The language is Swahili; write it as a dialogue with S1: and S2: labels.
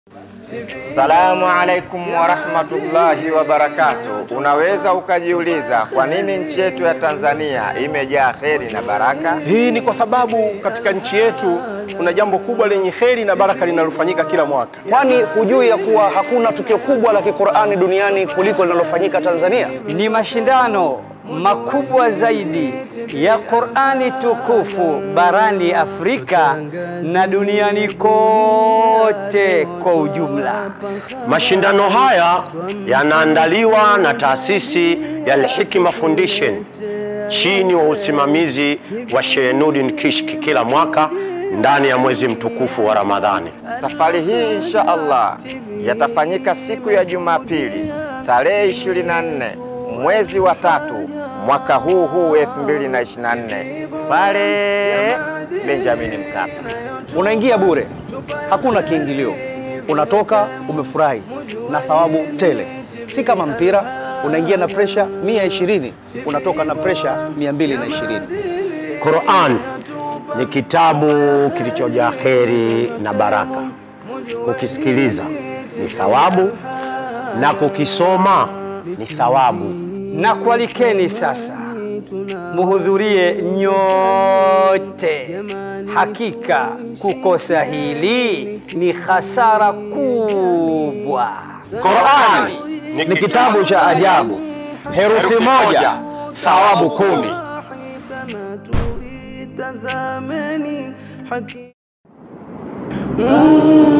S1: Salamu alaikum warahmatullahi wabarakatuh. Unaweza ukajiuliza kwa nini nchi yetu ya Tanzania imejaa kheri na baraka?
S2: Hii ni kwa sababu katika nchi yetu kuna jambo kubwa lenye heri na baraka linalofanyika kila mwaka.
S3: Kwani hujui ya kuwa hakuna tukio kubwa la Kiqur'ani duniani kuliko linalofanyika Tanzania?
S4: Ni mashindano makubwa zaidi ya Qur'ani tukufu barani Afrika na duniani kote kwa ujumla.
S5: Mashindano haya yanaandaliwa na taasisi ya Al-Hikma Foundation chini wa usimamizi wa Sheikh Nurdin Kishki kila mwaka ndani ya mwezi mtukufu wa Ramadhani.
S1: Safari hii insha Allah yatafanyika siku ya Jumapili tarehe 24 mwezi wa tatu mwaka huu huu 2024 pale Benjamin Mkapa.
S3: Unaingia bure, hakuna kiingilio, unatoka umefurahi na thawabu tele. Si kama mpira, unaingia na presha 120 unatoka na presha 220.
S5: Qur'an ni kitabu kilichojaa kheri na baraka. Kukisikiliza ni thawabu na kukisoma ni thawabu.
S4: Na kualikeni sasa muhudhurie nyote. Hakika kukosa hili ni hasara kubwa.
S3: Qur'ani ni kitabu cha ajabu, herufi moja thawabu kumi.
S6: Tazameni haki